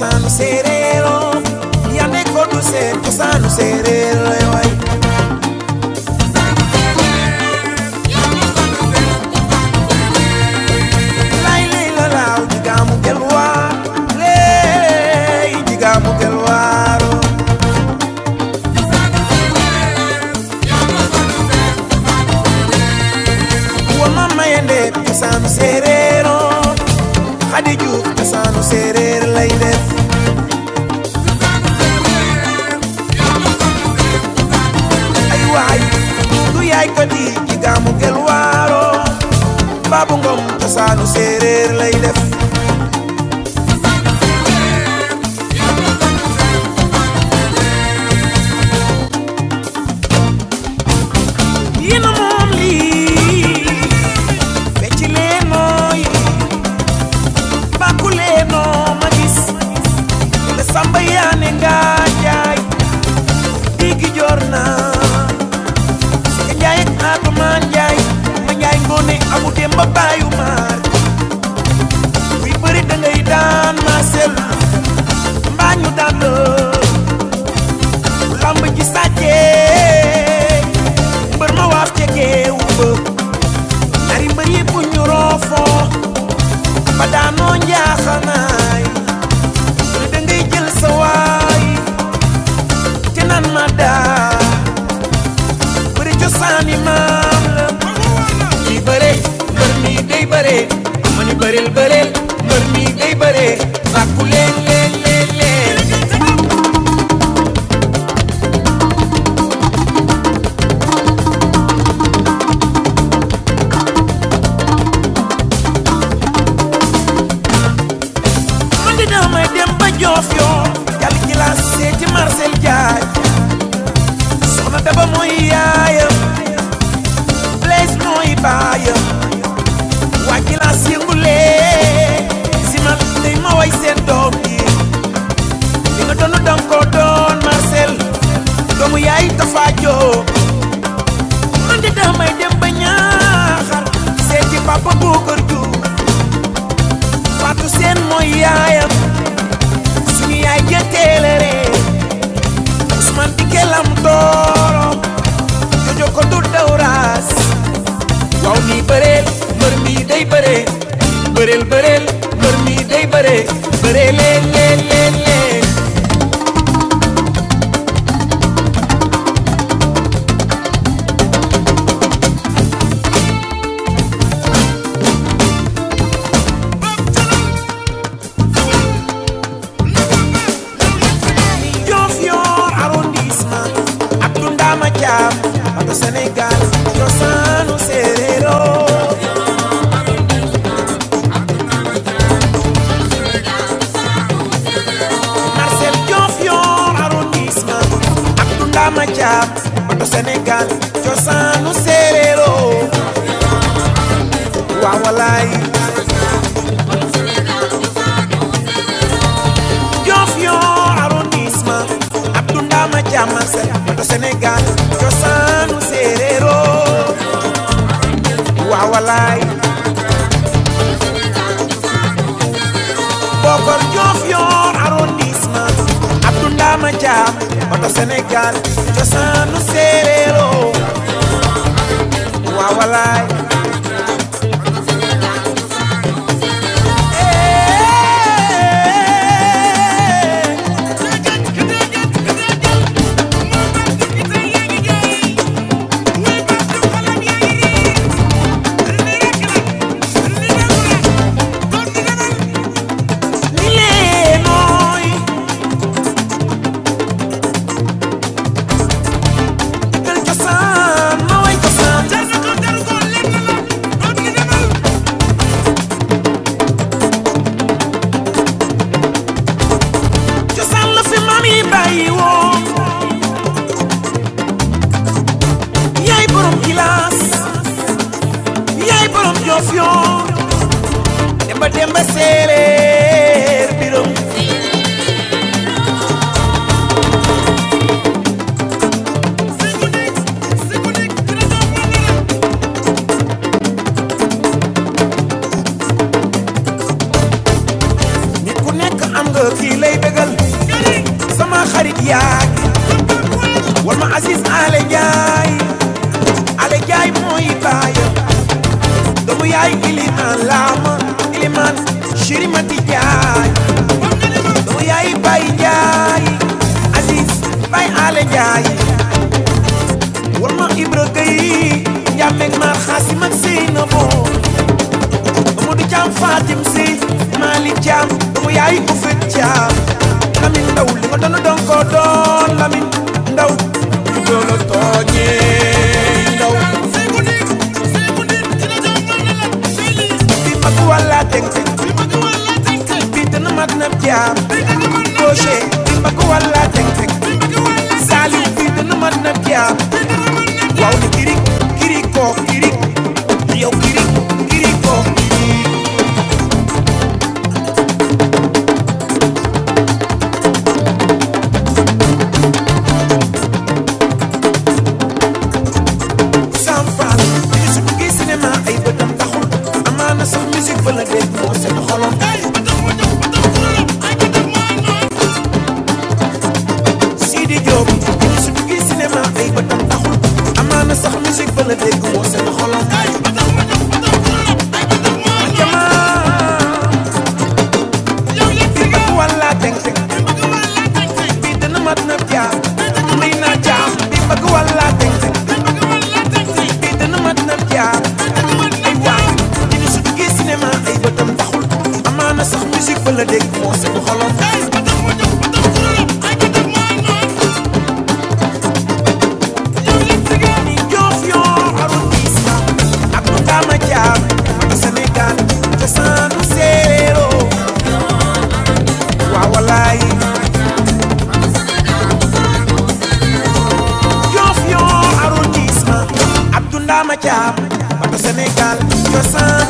cosaanu séeréer oo yande ko du seen cosaanu séeréer lay way lay lay la laaw jigaamu gelwaar lay jigaamu gelwaaro wa mama yende cosaanu séeréer oo xadi juuf cosaanu séeréer lay def ay waay du yaay ko di jigaamu gelwaaro baabu ngom cosaanu séeréer lay def yéena moom lii fecc leen nooy bàkku leen noo ma gis le samba yaane nga jaay digi jor naa sika njaay ak atumaan njaay ma njaay ngoone amu dem ba baayu maar buy bëri da ngay daan maasel mbaa ñu daan la lamb ji sàccee mbër ma waaf ca géew ba ñaari mbër yi bu ñu roofoo ba daanoo njaaxanaay lu da ngay jël sa waay te naan ma daa bëri cosaani maam la kii bëre mbër mi day bëre ma ni bëreel bëreel mbër mi day bëre bàkku leen leen leen leen man di damay dem ba joof yoo jàll ci la seeti Marcel Jaaj soxna daba mooy yaayam Blaise mooy baayam waa ci la yëngulee si man day ma way seen doom yi li nga doon danga ko doon Marcel doomu yaay Tafa Jóob man di damay dem ba ñaaxar seeti papa Boucar Diouf Fatou Seen mooy yaayam suñu yaay jëteelere Ousmane Dikke lam dooro jojo ko du dawraas waaw nii bëreel mbër mi day bëree bëreel bëreel mbër mi day bëree bëree leen leen leen leen Diofior arrondissement ak Tundama Thiam bato Sénégal cosaanu séeréero Marcel Diofior arrondissement ak Tundama Thiam bato Sénégal cosaanu séeréero waaw walaay Diofior arrondissement Abdou Ndama Thiam Marcel bato Sénégal cosaanu séeréero waaw walaay Bokor Diofior arrondissement Abdou Ndama Thiam bato Sénégal cosaanu séeréero waaw walaay ni lee nooy dëggal cosaan ma way cosaan cosaan la fi maam yi bàyyi woon yaay borom gilaas yaay borom Diofior demba demba séeréer birom nit ku nekk am nga kii lay yaay ku fit caam Lamin Ndaw li nga doon doon ko doon Lamin Ndaw ñu doon tooñee Ndaw bi mag walla teng teng bi dana mat na jaam Roger bi mag walla teng teng Saliou bi dana mat na jaam waaw ni kirik kirik ko kirik yow kirik kirik ko kirik Sam Fall musique bu gi cinéma ay bëtam taxul amaana sax musique ba la dégg moo seen xolom Sidi Diop musique bu gi cinéma ay bëtam taxul amaana sax musique ba la dégg moo seen xolom jamaa bi mag walla teng teng bi dana mat na jaam may naa jaam bi mag walla teng teng bi dana mat na jaam ay waay ñu su duggee cinéma ay bëtam taxul amaana sax musique ba la dégg moo seen xolom ni joof yoo arrondissement ak lu daama jaam ak Sénégal cosaanu séeréeroo waaw walaay Joof yoo arrondissement Abdou Ndama Thiam bato Sénégal cosaan